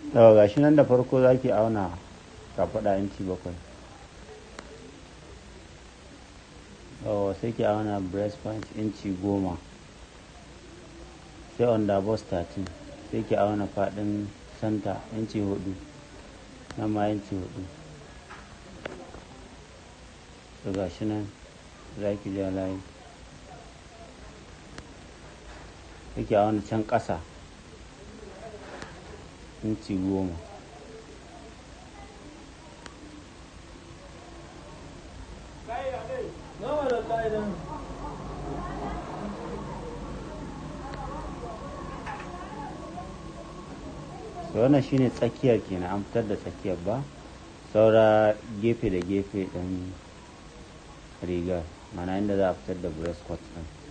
daga gashi nan da farko za ki auna kafaɗa inci bakwai yawa sai ki auna breast point inci goma sai under bust 13 sai ki auna faɗin center inci hudu nan ma inci hudu to gashi nan za ki ja layi sai ki auna can ƙasa inci goma da wannan shine tsakiyar kenan an fitar da tsakiyar ba saura gefe da gefe ɗin rigar mana inda za a fitar da breast cut ɗin